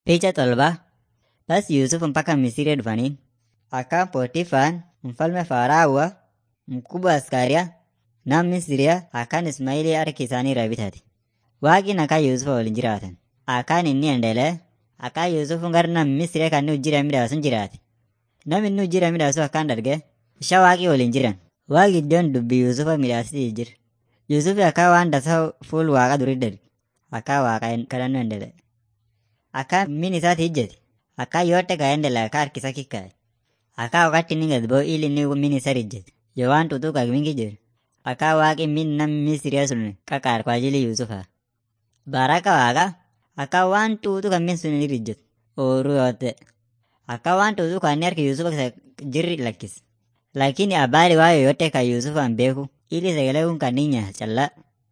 Picha tolba. Basi Yusuf mpaka Misri dhufaniin. Akkaan Pootifaan mfalme Faraawa mkubwa askaria nam Misriyaa akkaan Ismaa'ilii harki isaanii irraa bitate. Waaqni akkaan Yusuf waliin jiraatan. Akkaan inni endelee akkaan Yusuf gara nam Misriyaa kan inni hojii midhaasun jiraate. Nam inni hojii midhaasu akkaan darge isha waaqii waliin jiran. Waaqi iddoon dubbii Yusufa midhaasitii jira. Yusuf akkaan waan tasaa fuul waaqa durii darge. Akkaan waaqa kadhannoo endelee. Akkaan min isaati ijjete. Akkaan yote kaendelea akkaan harkisa kikkaa'e. Akkaan wakati inni gad ba'u ili inni min isa ijjete. Yoo waan tutuuqa mingi jiru. Akkaan waaqi min nam Misriyaa sun qaqaar kwa ajili Yusufa. Baraka waaqa akkaan waan tuutu kan min sun inni ijjetu. Ooruu yoote. Akkaan waan tuutu kan inni harki Yusufa jirri lakkise. Lakini habari waa yoyote kan Yusufaan beeku ili sagalee kun kan inni nyaata callaa.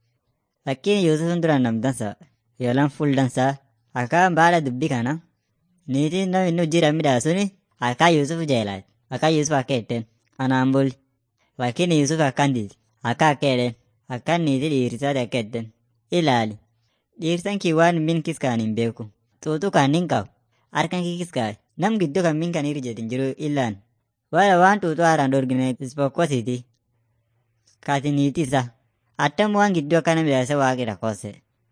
Lakini Yusufin duraan nam dansa yoolaan fuul dansaa akkaan baala dubbii kana niitiin nam inni hojii midhaasuni akkaan Yusuf jeelaati. Akkaan Yusuf akka jetteen anaan buli. Lakini Yusuf akkaan diiti. Akka akka jedheen akkaan niitii dhiirsaati akka jetteen ilaali. Dhiirsan kii waan min kiskaan hin beeku. Xuuxuu kan hin qabu. Harkan kii kiskaa'e. Nam gidduu kan min kan hirjeetin jiru illaan. Wala waan xuuxuu haaraan dorgine ispokkosiiti. Kaati niitii isaa. Attam waan gidduu akkana midhaasa waaqi rakkoose.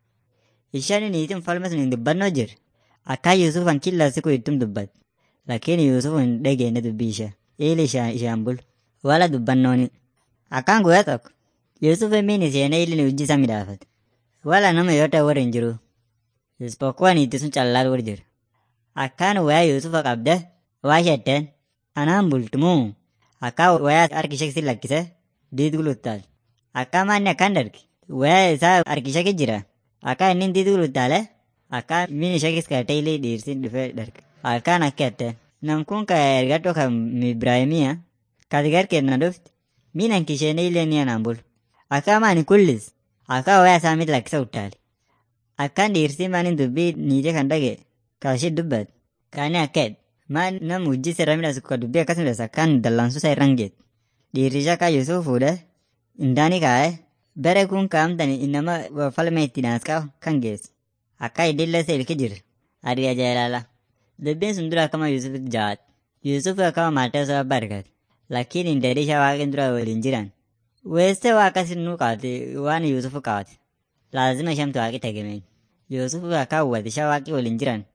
Ishaan niitiin falma sun hin dubbannoo jirre. Akkaan Yusuf kan killa siku ittum dubbat. Lakini Yusuf hin dhageenne dubbii ishee. Ili ishaan bulu. Wala dubbannooni. Akkaan guyyaa tokko. Yusuf min isheenee ili hojii isa midhaafate. Wala nama yoo ta'e warri hin jiru. Ispokkoo niitii sun callaatu warri jira. Akkaan wayaa Yusufa qabde waa shetteen anaan bultumuu. Akkaan wayaa harki ishee si lakkise diid guluttaal. Akkaan maanni akkaan darge. Wayaa isaa harki ishee jira. Akkaan inni diid guluttaale. Akkaan min ishee kiskaatee illee dhiirsi dhufee darge. Akkaan akka jetteen. Nam kun ka ergadhoo kan Ibraahimiya. Kati garkeenya dhufti. Min hanki isheenee illee ni anaan bulu. Akkaan maani kullis. Akkaan wayaa isaa miti lakkisa uttaale. Akkaan dhiirsi maani dubbii niitee kan dhage. Kaashii dubbat. Kaani akka jedhe. Maan nam hojii sirra midhaasu ka dubbii akkas midhaasu akkaan dallansuu isaa irraan geet. Dhiirri akka Yusuf fuudhee indaani kaa'ee bere kun kaa'amtani innama falma itti naasqaa kan geessu. Akka idillee isa ilki jira. Adii ajaa'ilala. Dubbiin sun dura akkama Yusuf jawaate. Yusuf akkama maatii isaa abbaa argate. Lakkiin indeedii ishee waaqin dura waliin jiran. Weessee waa akkasin nuu qaate waan Yusuf qaate. Laazima ishamtu waaqi tegemeen. Yusuf akka hawwate ishee waaqi waliin jiran.